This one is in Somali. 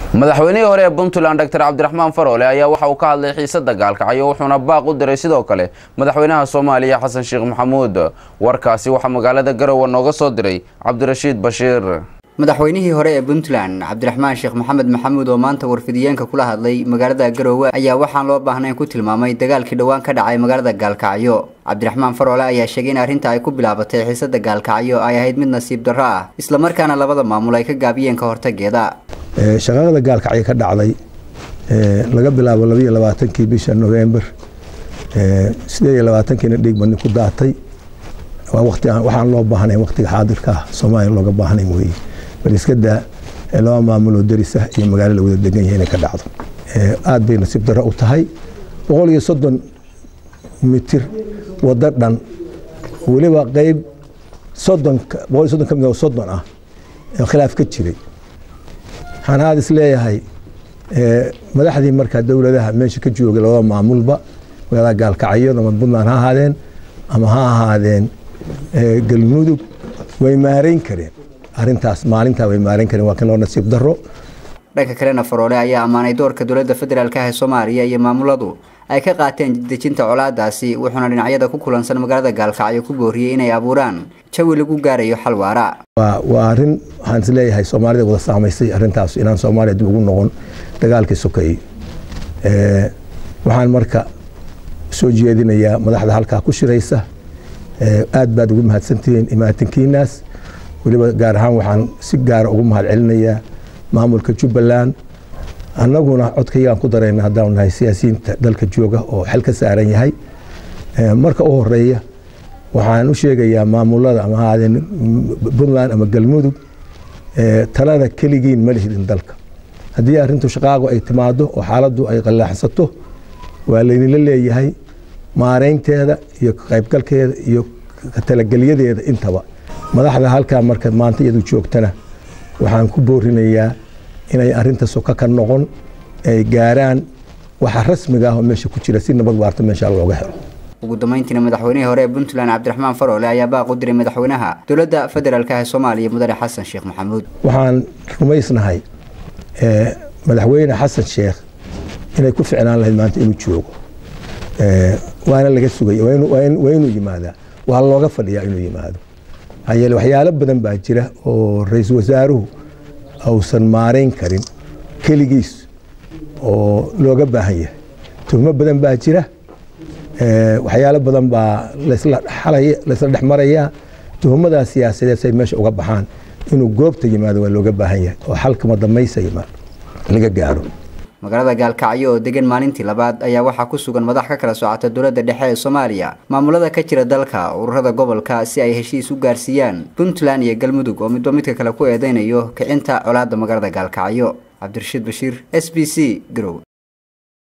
madaxweynihii hore ee puntland doctor cabdiraxmaan faroole ayaa waxa uu ka hadlay xiisada gaalkacyo wuxuuna baaq u diray sidoo kale madaxweynaha soomaaliya xasan sheekh maxamuud warkaasi waxaa magaalada garowe nooga soo diray cabdirashiid bashiir madaxweynihii hore ee puntland cabdiraxmaan sheekh maxamed maxamuud oo maanta warfidiyeenka kula hadlay magaalada garoowe ayaa waxaan loo baahnayn ku tilmaamay dagaalkii dhowaan ka dhacay magaalada gaalkacyo cabdiraxmaan faroole ayaa sheegay in arrinta ay ku bilaabatay xiisada gaalkacyo ay ahayd mid nasiib darro ah islamarkaana labada maamul ay ka gaabiyeen ka hortageeda shaqaaqada gaalkacyo ka dhacday laga bilaabo labayo labaatankii bisha november sideed iyo labaatankiina dhiig badni ku daatay waxaan loo baahnayn waqtiga xaadirka ah soomaaliya looga baahnayn weeye bal iska daa laba maamuloo darisa iyo magaalo la wada degan yahay inay ka dhacdo aad bay nasiib darro u tahay boqol iyo soddon mitir waddo dhan weliba qeyb soddon boqol iyo soddon ka mid oo soddon ah khilaaf ka jiray waxaan aada is leeyahay madaxdii markaa dowladaha meesha ka joogay labada maamulba magaalada gaalkacyo ama puntland ha ahaadeen ama ha ahaadeen galmudug way maareyn kareen arintaas maalintaa way maareyn kareen waa kan loo nasiib daro dhanka kalena faroole ayaa ammaanay doorka dowladda federaalk ah ee soomaaliya iyo maamuladu ay ka qaateen dejinta colaadaasi wuxuuna dhinacyada ku kulansan magaalada gaalkacyo ku booriyey inay abuuraan jawi lagu gaarayo xal waara waa arin waxaan is leeyahay soomaalida wada saamaysay arintaas inaan soomaaliya dib ugu noqon dagaalkii sokeeyey waxaan marka soo jeedinayaa madaxda halkaa ku shiraysa aad baad ugu mahadsantihiin imaatinkiinaas weliba gaar ahaan waxaan si gaara ugu mahad celinayaa maamulka jubbaland annaguna codkaygaan ku darayna haddaanu nahay siyaasiyiinta dalka jooga oo xel ka saaran yahay marka u horeeya waxaan u sheegayaa maamulada ama ahaadeen puntland ama galmudug talada keligiin ma lihidin dalka haddii arrintu shaqaagu ay timaado oo xaaladdu ay qallaaxsato waa laydinla leeyahay maareynteeda iyo qaybgalkeeda iyo talagelyadeeda intaba madaxda halkaa marka maanta iyadu joogtana waxaan ku boorinayaa inay arinta soka ka noqon ay gaaraan waxa rasmiga ah oo meesha ku jira si nabad waarta meesha looga helo ugu dambeyntiina madaxweynihii hore ee puntland cabdiraxmaan faroole ayaa baaq u diray madaxweynaha dowladda federaalk ah ee soomaaliya mudane xasan sheekh maxamuud waxaan rumaysnahay madaxweyne xasan sheekh inay ku ficnaan lahayd maanta inuu joogo waana laga sugay waa inuu yimaadaa waa looga fadhiyaa inuu yimaado maxaa yeele waxyaalo badan baa jira oo ra-iisul wasaaruhu ausan maareyn karin keligiis oo looga baahan yahay tuhmo badan baa jira waxyaalo badan baa laysla dhex marayaa tuhmadaa siyaasadeed say meesha uga baxaan inuu goobta yimaado waa looga baahan yahay oo xalkama damaysa yimaado laga gaaro magaalada gaalkacyo oo degan maalintii labaad ayaa waxaa ku sugan madax ka kala socota dowladda dhexe ee soomaaliya maamulada ka jira dalka ururada gobolka si ay heshiis u gaarsiiyaan puntland iyo galmudug oo midba midka kale ku eedeynayo kicinta colaadda magaalada gaalkacyo cabdirashiid bashiir s b c garow